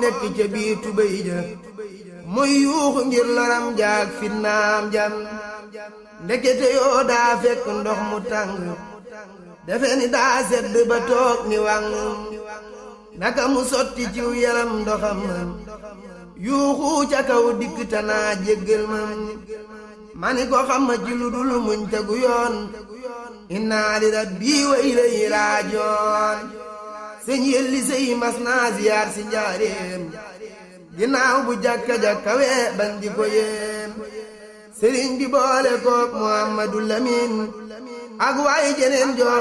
nekk ca biir tubéy ja muy yuuxu ngir loram jaag fitnaam jam ndekete yoo daa fekk ndox mu tàng defe ni daa sedd ba toog ni wàng naka mu sotti ciw yaram ndoxam yuuxu ca kaw dikk tanaa jéggal mam mani ko xam ma ci lu dul muñ tegu yoon inna li rabbi wa ilayhi raajoon sëñ yelli sëy mas naa ziyaar si njaareem ginnaaw bu jàkka-jàkka wee ban di ko yéem sëriñ bi boole kook Muhammadu Lamin ak waaye jeneen joo